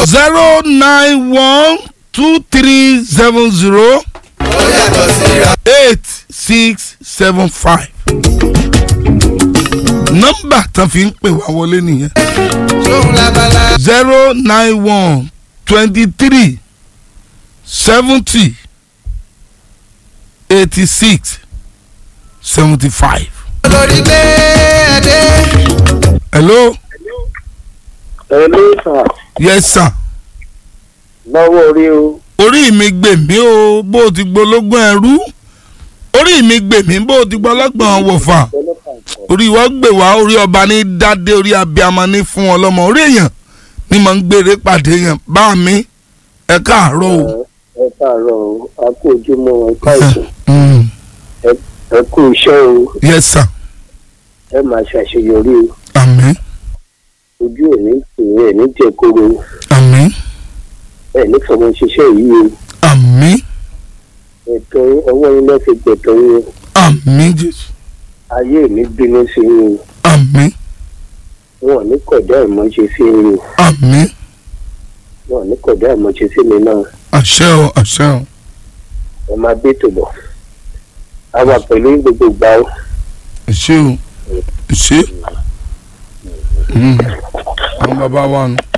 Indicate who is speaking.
Speaker 1: zero nine one two three seven zero
Speaker 2: ó yàtọ̀ síra.
Speaker 1: eight six seven five. nọ́mbà tán fi ń pè wá wọlé nìyẹn
Speaker 2: sóhun labala.
Speaker 1: zero nine one twenty three seventy eighty six seventy five.
Speaker 2: olórí gbé ẹdẹ.
Speaker 1: hello
Speaker 3: ẹ̀lú sà
Speaker 1: yes sir
Speaker 3: lọ́wọ́ orí o
Speaker 1: orí mi gbè mí o bó o ti gbológún ẹrú orí mi gbè mí bó o ti gbọlọ́gbọ̀n wọ̀fà orí wọ́n gbè wá orí ọba ní dádé orí abiyamọ ní fún ọlọ́mọ orí èèyàn ni mo ń gbére pàdé yẹn bá mi ẹ káàárọ̀ o.
Speaker 3: ẹ káàárọ̀ o a kú ojúmọ́ ẹ ká ìsùn
Speaker 1: Mm,
Speaker 3: ẹ kú iṣẹ́ o
Speaker 1: yes sir
Speaker 3: ẹ máa ṣàṣeyọrí o
Speaker 1: àmín
Speaker 3: ojú òní tìyẹn ẹ̀ ní jẹ̀koro
Speaker 1: àmín
Speaker 3: ẹ̀ ní fọmọ ṣiṣẹ́ yìí o
Speaker 1: àmín
Speaker 3: ẹ̀tọ́ ọwọ́ yín lọ́ọ́ fi gbẹ̀tọ́ yín o
Speaker 1: àmín jésù
Speaker 3: ayé mi bínú sí yín o
Speaker 1: àmín
Speaker 3: wọn ò ní kọ̀dá ìmọ̀ṣe sí yín o
Speaker 1: àmín
Speaker 3: wọn ò ní kọ̀dá ìmọ̀ṣe sí mi náà
Speaker 1: àṣẹ o àṣẹ o
Speaker 3: ẹ máa gbé tòbọ̀ a wà pẹ̀lú yín gbogbo ìgbà o
Speaker 1: àṣẹ o àṣẹ. Mm. àwọn bàbá wa nù.